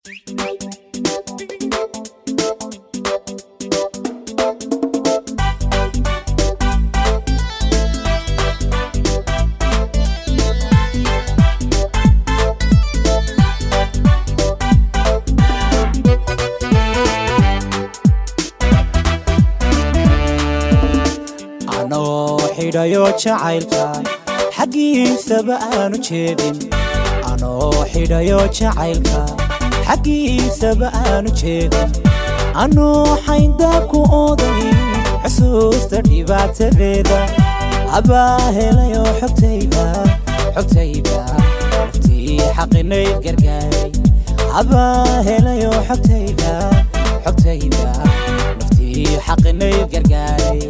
anoo xidhayo jacaylka xaggiisaba aanu jeedin anoo xidhayo jacaylka xaggiisaba aanu jeedin anuu xayndaabku ooday xusuusta dhibaatadeeda abaa helayo xogtayda xogtayda naftii xaqinayd gargaaray abaa helayo xogtayda xogtayda naftii xaqinayd gargaaray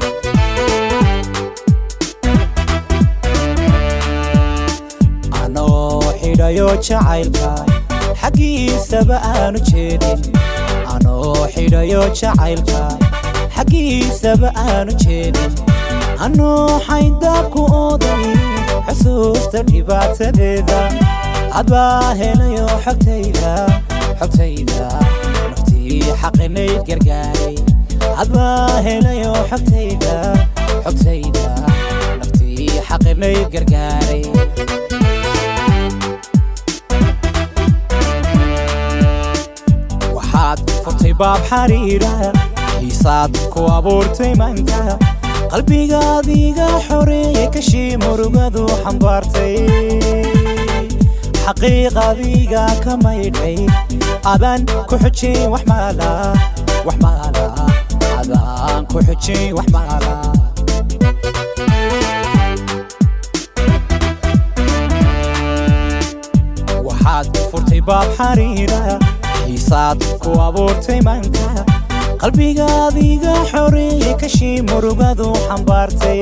anoo xidhayo jacaylka xaggiisaba aanu jeedin anoo xidhayo jacaylka xaggiisaba aanu jeedin anuu xayndaabku ooday xusuusta dhibaatadeeda abaa helayo xogtayda xogtayda naftii xaqinayd gargaaray abaa helayo xogtayda xogtayda naftii xaqinayd gargaaray waxaad furtay baab xariira xiisaad ku abuurtay manka qalbigaadiga xoreeye kashii murugadu xambaartay xaqiiqadiga ka maydhay abaan ku xujin wax maala wax maala abaan ku xujin wax maala waxaad furtay baab xariira xiisaad ku abuurtay manka qalbigaadiga xoreeye kashii murugadu xambaartay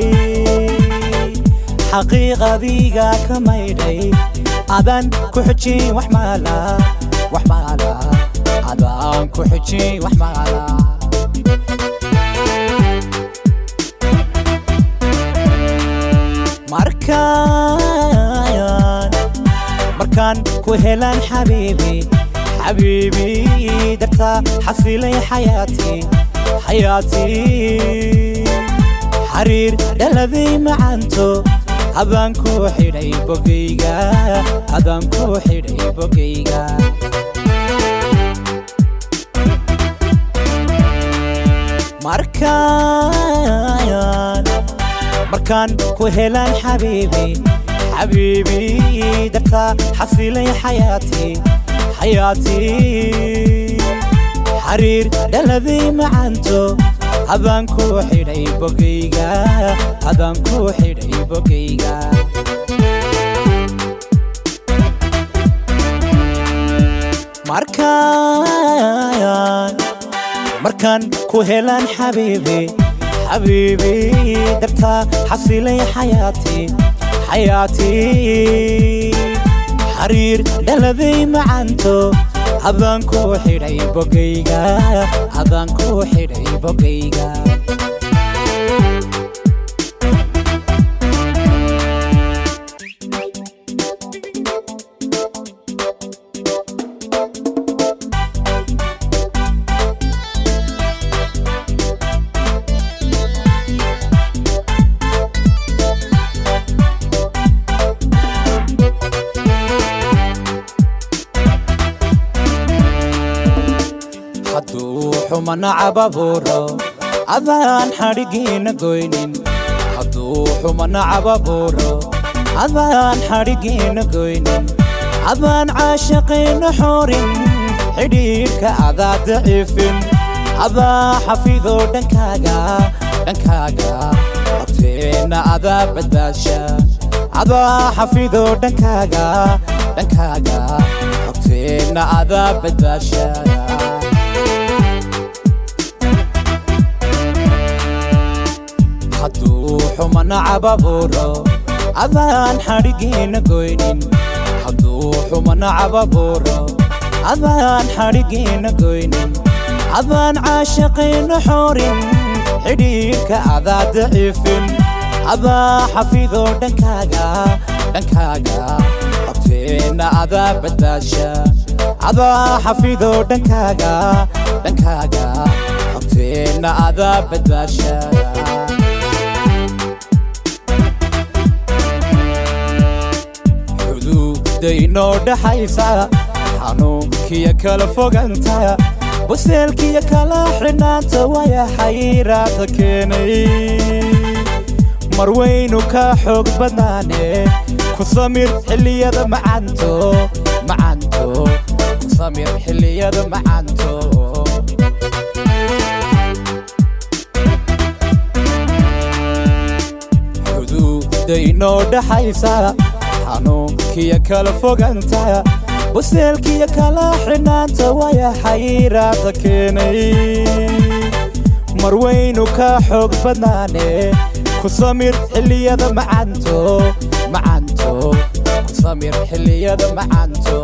xaqiiqadiga ka maydhay adaan ku xujin wax maala wax maala adaan ku xujin wax maala markaan markaan ku helaan xabiibi xabiibi dartaa xasilay xayaatii xayaatii xariir dhaladay macanto habaan ku xidhay bogayga habaan ku xidhay bogayga markaan markaan ku helaan xabiibi xabiibi dartaa xasilay xayaatii xayaatii xariir dhaladay macanto habaan ku xidhay bogayga habaan ku xidhay bogayga markaan markaan ku helaan xabiibi xabiibi dartaa xasilay xayaatii xayaatii xariir dhaladay macanto habaan ku xidhay bogayga habaan ku xidhay bogayga hadduu xumana cababuuro adaan xadhigiina goynin hadduu xumana cababuuro adaan xadhigiina goynin adaan caashaqayna xoorin xidhiidhka adaa daciifin adaa xafido dhankaaga dhankaaga horteenna adaa badbaasha adaa xafido dhankaaga dhankaaga horteenna adaa badbaasha hadduu xumana cababuuro adaan xadhigiina goynin hadduu xumana cababuuro adaan xadhigiina goynin adaan caashaqayna xoorin xidhiidhka adaa daciifin adaa xafido dhankaaga dhankaaga horteenna adaa badbaasha adaa xafido dhankaaga dhankaaga xogteenna adaa badbaasha xuduudda inoo dhaxaysa xanuunkiyo kala foganta buseelkiyo kala xidhnaanta waya xayiraada keenay mar waynu ka xoog badnaane ku samir xilliyada macanto macanto ku samir xilliyada macanto xuduudda inoo dhaxaysa xanuunkiyo kala foganta buseelkiyo kala xidhnaanta waya xayiraada keenay mar waynu ka xoog badnaane ku samir xilliyada macanto macanto ku samir xilliyada macanto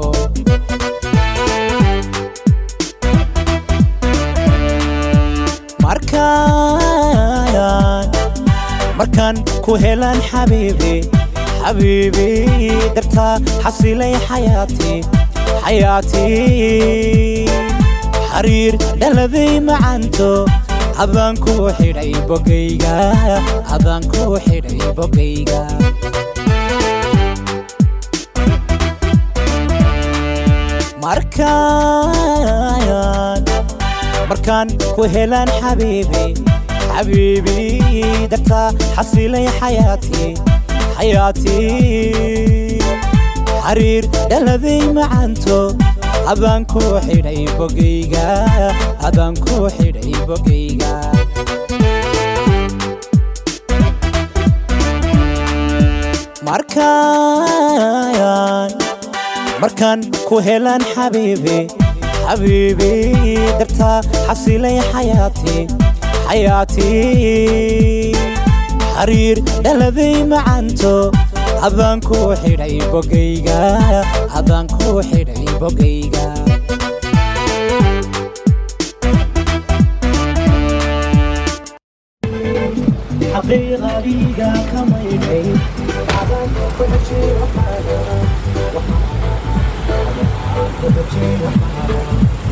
markaan markaan ku helan xabiibi xabiibi dartaa xasilay xayaati xayaati xariir dhaladay macanto adaan ku xidhay bogayga adaan ku xidhay bogayga markaan markaan ku helan xabiibi xabiibi dartaa xasilay xayaati xayaati xariir dhaladay macanto adaan ku xidhay bogayga adaan ku xidhay bogayga markaan markaan ku helan xabiibi xabiibi dartaa xasilay xayaati xayaati xariir dhaladay macanto adaan ku xidhay bogayga adaan ku xidhay bogayga xaqiiqadiga ka maydhay adaan ku xijay waxaana waxaana